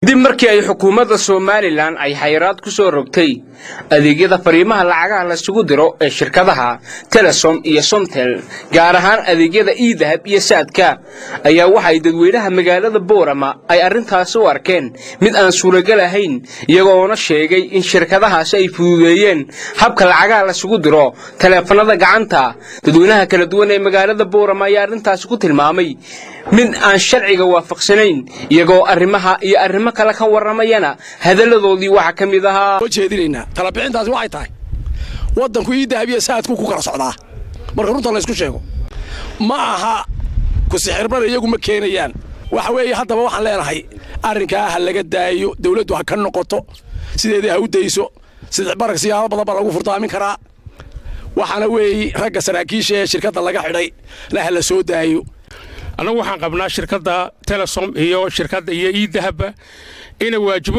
dib markii ay xukuumadda somalilan ay xayiraad ku soo rogtay adeegyada fariimaha lacagaha laysugu diro ee shirkadaha telesom iyo somtel gaar ahaan adeegyada iidahab iyo saadka ayaa waxay dadweynaha magaalada boorama ay arrintaasi u arkeen mid aan suuragal ahayn iyagoona sheegay in shirkadahaasi ay fududeeyeen habka lacagaha laysugu diro taleefanada gacanta dadweynaha kala duwan ee magaalada boorama ayaa arrintaasi ku tilmaamay mid aan sharciga waafaqsanayn iyagoo arrimaha iyo arrimo kale ka warramayana hadalladoodii waxaa ka mid ahaa jeedinaynaa talabixintaasi waxay tahay waddanku ii dahabiya saadku ku kala socdaa marka runta laysku sheego ma aha kusixirmada iyagu ma keenayaan waxa weeye haddaba waxaan leenahay arrinkaa ha laga daayo dawladdu ha ka noqoto sideedii ha u dayso sidixbarag siyaabo badan baa lagu furtaamin karaa waxaana weeye ragga saraakiisha ee shirkadda laga xidhay na ha la soo daayo annagu waxaan qabnaa shirkadda telesom iyo shirkadda iyo iidahaba inay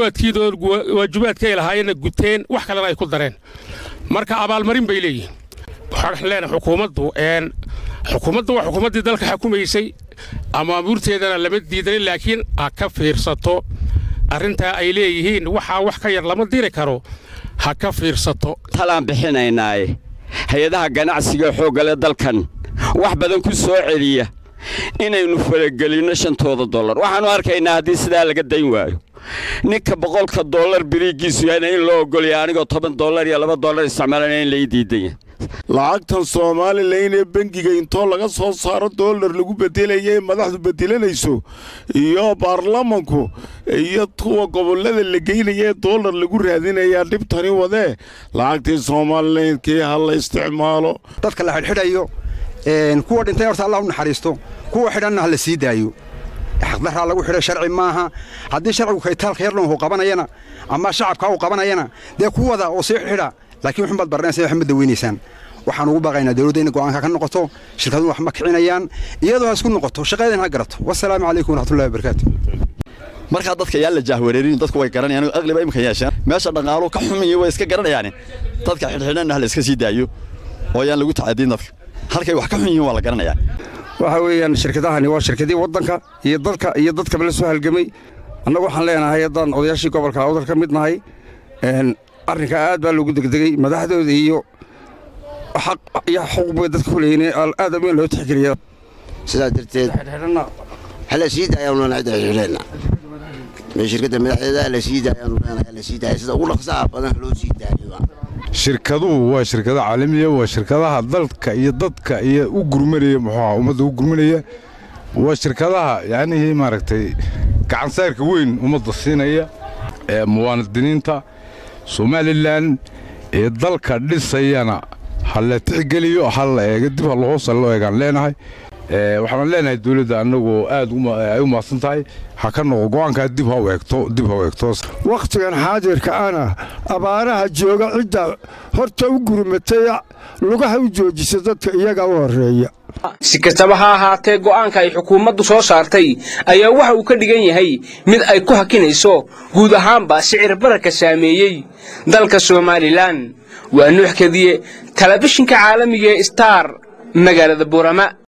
waajibaadkay lahaayeenna guteen wax kalena ay ku dareen marka abaalmarin bay leeyihin waxaan leenahay xukuumaddu xukuumaddu waa xukuumaddii dalka xukumaysay amaamuurteedana lama diidanin laakiin ha ka fiirsato arrintaa ay leeyihiin waxaa wax ka yar lama diri karo ha ka fiirsato talaan bixinaynaaye hay-adaha ganacsiga xooggale dalkan wax badan ku soo celiya inaynu faragelinno shantooda dollar waxaannu arkaynaa haddii sidaa laga dayn waayo ninka boqolka dollar biriiggiisu yahayna in loo ogolaya anigoo toban dollar iyo laba dollar isticmaalana in lai diidanya lacagtan somalilan ee bengiga intoo laga soo saaro dollar lagu bedelaya ee madaxdu bedelanayso iyo baarlamanku iyo kuwa gobollada la geynaya ee dollar lagu raadinayaa dhibtani wadee lacagtii somalilankii ha la isticmaalo dadka la xidhxidhayo kuwa dhintay horta allah u naxariisto kuwa xidhanna ha la sii daayo xaqdarraa lagu xidhay sharci maaha haddii sharcigu kaytaalka yarlan uu qabanayana ama shacabka uu qabanayana dee kuwada oo sii xidha laakiin waxunbaad baranaysa wax ma daweynaysaan waxaan ugu baaqaynaa dawladda inay go'aanka ka noqoto shirkaduhu wax ma kicinayaan iyadoo ha isku noqoto shaqadeedana ha garato wasalaamu calaykum waraxmatullahi wabarakaatu markaa dadka yaa la jaahwareerin dadku way garanayaan aqliba imika yeesheen meesha dhaqaaluhu ka xumiyo way iska garanayaane dadka xidhxidhanna ha la iska sii daayo oo ayaan lagu tacadiin dadka halkay wax ka xun yihiin waa la garanayaa waxa weeyaan shirkadahani waa shirkadii waddanka iyo dalka iyo dadkaba la soo halgamay annagu waxaan leenahay haddaan odayaashii gobolka awdal ka mid nahay arrinkaa aad baa loogu degdegey madaxdooda iyo xaq iyo xuquuq bay dadka ku leeyiin aad weyn loo tixgeliya sidaas darteed hala sii daayaanu leenahay cidda xidhxidheenna shirkadda madaxdeeda hala sii daayaanu leenahay hala sii daaya sida ugu dhaqsaha badan loo sii daayo shirkaduhu waa shirkado caalamiya waa shirkadaha dalka iyo dadka iyo u gurmanaya muxuuha ummadda u gurmanaya waa shirkadaha yacnihii maaragtay gacansaarka weyn ummadda siinaya ee muwaadiniinta somalilan ee dalka dhisayana ha la tixgeliyo ha la eega dib ha lahoosa loo eegaan leenahay waxaan leenahay dawladda annagoo aad ay u mahadsan tahay ha ka noqo go'aankaa dib ha u eegto dib ha u eegto wakhtigan xaadirka ana abaaraha jooga cidda horta u gurmatay lugaha u joojisa dadka iyaga u horreeya si kastaba ha ahaatee go'aanka ay xukuumaddu soo saartay ayaa waxa uu ka dhigan yahay mid ay ku hakinayso guud ahaanba sicir bararka saameeyey dalka somalilan waa nuux kadiye telefishinka caalamiga ee star magaalada buurama